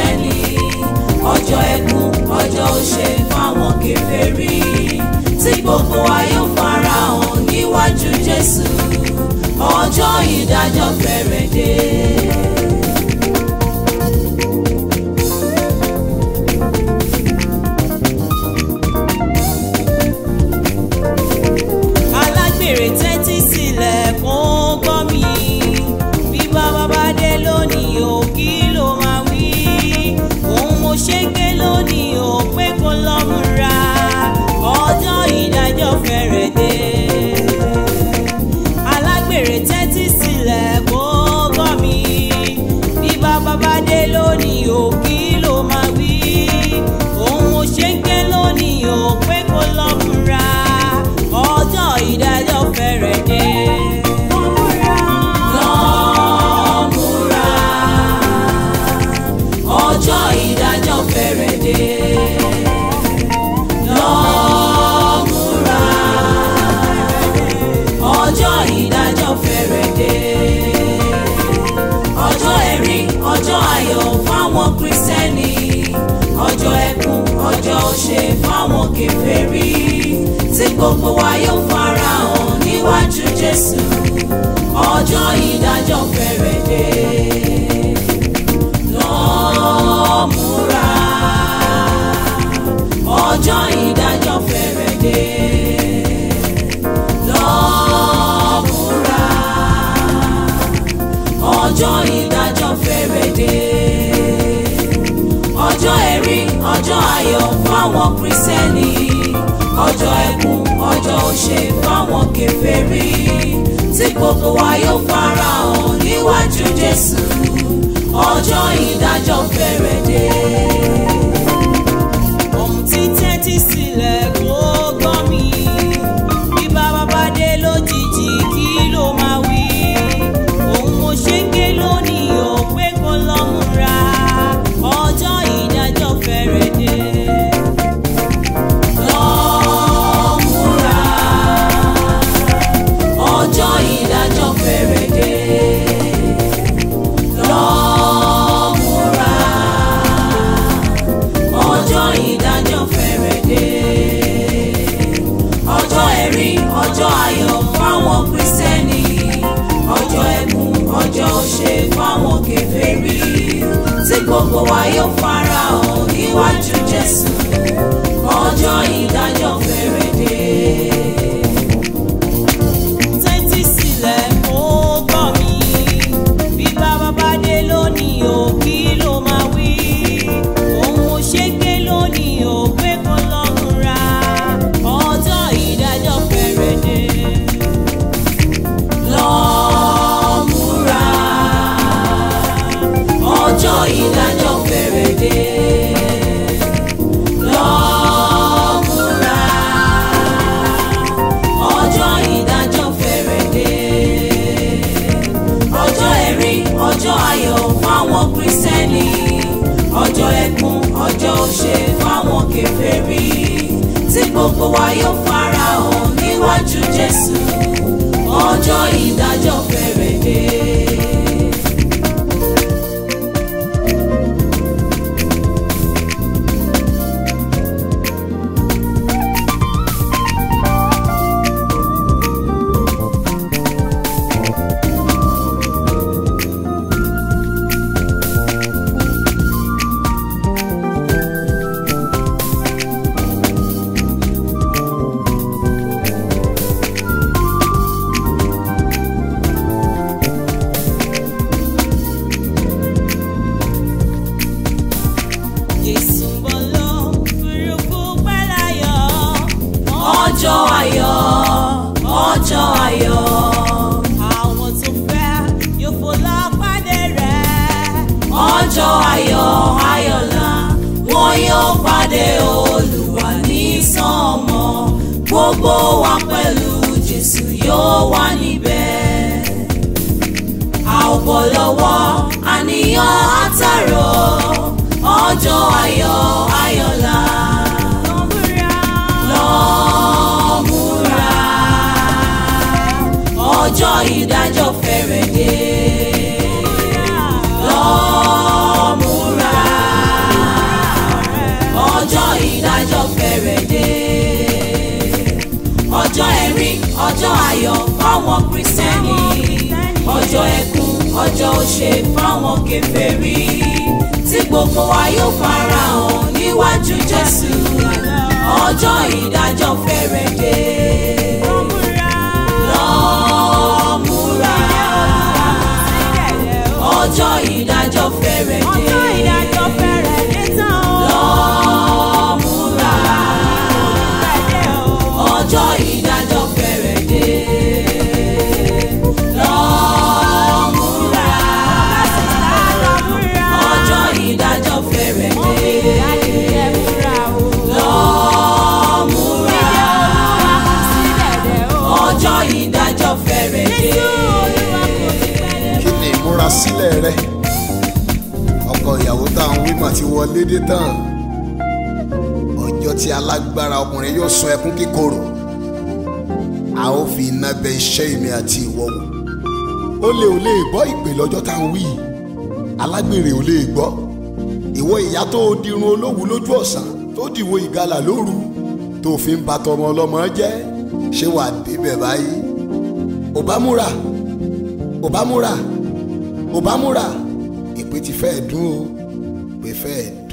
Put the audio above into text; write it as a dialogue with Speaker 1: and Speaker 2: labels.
Speaker 1: kírísítẹ́nì ọjọ́ ẹkún ọjọ́ òṣè fáwọn kèfèrí tí gbogbo wa yóò farahàn níwájú Jésù ọjọ́ ìdájọ́ fẹ́rẹ̀ dé. alágbèrè tẹ́tí sílẹ̀ kó gbọ́ mi bí bàbá bá dé lónìí o kí ló máa wí òun mo ṣe ń ké lónìí o pé kó lọ múra ọjọ́ ìdájọ́ fẹ́rẹ̀ dé alágbèrè tẹ́tí sílẹ̀ kó gbọ́ mi bí bàbá bá dé lónìí o kí ló máa wí òun mo ṣe ń ké lónìí o pé kó lọ múra ọjọ́ ìdájọ́ fẹ́rẹ̀ dé. Lọ múra, ọjọ́ ìdájọ́ fẹ́rẹ̀ dé. Lọ múra, ọjọ́ ìdájọ́ fẹ́rẹ̀ dé. Ọjọ́ ẹ̀rín, ọjọ́ ayọ̀ fáwọn Kristẹni, ọjọ́ ẹkún, ọjọ́ òṣè fáwọn kèfèrí tí gbogbo wa yóò farahàn níwájú Jésù ọjọ́ ìdájọ́ fẹ́rẹ̀ dé. Lọ múra, ọjọ́ ìdájọ́ fẹ́rẹ̀ dé. Lọ múra, ọjọ́ ìdájọ́ fẹ́rẹ̀ dé. Ọjọ́ ẹ̀rín, ọjọ́ ayọ̀ fáwọn Kristẹni ọjọ́ ẹkún ọjọ́ òṣè fáwọn kèfèrí tí gbogbo wa yóò farahàn níwájú Jésù ọjọ́ ìdájọ́ fẹ́rẹ̀ dé. ohun tí tẹ́tí sílẹ̀ kó gbọ́ mi bí bàbá bá dé lójijì kí ló máa wí òun mo ṣe ń ké lónìí ò pé kó lọ múra ọjọ́ ìdájọ́ fẹ́rẹ̀ dé. Lọ múra, ọjọ́ ìdájọ́ fẹ́rẹ̀ dé. Lọ múra, ọjọ́ ìdájọ́ fẹ́rẹ̀ dé. Ọjọ́ ẹ̀rín, ọjọ́ ayọ̀ fáwọn Kristẹni, ọjọ́ ẹkún, ọjọ́ òṣè fáwọn kèfèrí, tí gbogbo wa yóò farahàn níwájú Jésù ọjọ́ ìdájọ́ fẹ́rẹ̀ dé. tẹ́tí sílẹ̀ kó gbọ́ mi bí bàbá bá dé lónìí o kí ló máa wí òun mo ṣe ké lónìí o pé kó lọ múra ọjọ́ ìdájọ́ fẹ́rẹ̀ dé. Lọ múra, ọjọ́ ìdájọ́ fẹ́rẹ̀ dé. Lọ múra, ọjọ́ ìdájọ́ fẹ́rẹ̀ dé. Ọjọ́ ẹ̀rín, ọjọ́ ayọ̀ fáwọn Kristẹni, ọjọ́ ẹkún, ọjọ́ òṣè fáwọn kèfèrí, tí gbogbo wa yóò farahàn níwájú Jésù, ọjọ́ ìdájọ́ fẹ́rẹ̀ dé. Jésù ń bọ̀ lọ, fúrufú pẹ́ láyọ̀. Ọjọ́ ayọ̀, ọjọ́ ayọ̀. Àwọn tó fẹ́ yóò fò lọ pàdé rẹ̀. Ọjọ́ ayọ̀, ayọ̀lá, wọn yóò pàdé Olúwa ní sánmọ̀. Gbogbo wa pẹ̀lú Jésù yóò wà níbẹ̀. A ò bọ̀ lọ́wọ́ àníyàn àtàrọ̀ ọjọ́ ayọ̀ ayọ̀lá. Lọ múra, ọjọ́ ìdájọ́ fẹ́rẹ̀ dé. Lọ múra, fáwọn kristẹni ọjọ́ ẹkún ọjọ́ òṣè fáwọn kèfèrí tí gbogbo wa yóò farahàn níwájú jésù ọjọ́ ìdájọ́ fẹ́rẹ̀ dé. Lọ múra ọjọ́ ìdájọ́ fẹ́rẹ̀ dé. Lọ múra ọjọ́ ìdájọ́ fẹ́rẹ̀ dé. Lọ múra ọjọ́ ìdájọ́ fẹ́rẹ̀ dé. Lọ múra ọjọ́ ìdájọ́ fẹ́rẹ̀ dé.
Speaker 2: kí ni ìmúrasílẹ̀ rẹ ọkọ ìyàwó tá à ń wí mà ti wọlé dé tán ọjọ́ tí alágbára ọkùnrin yóò sun ẹkún kíkorò a ó fi iná bẹ iṣẹ́ èmi àti ìwọ wò ó lè ò lè gbọ́ ìpè lọ́jọ́ tá à ń wí yìí alágbèrè ò lè gbọ́ ìwọ ìyá tó o dirun olówù lójú ọ̀sán tó dìwọ ìgalà lóru tó fi ń ba tọmọ ọlọ́mọ jẹ́ ṣé wàá débẹ̀ báyìí ò bá múra ò bá múra ò bá múra ìpè ti fẹ́ẹ̀ dún o pé fẹ́ẹ̀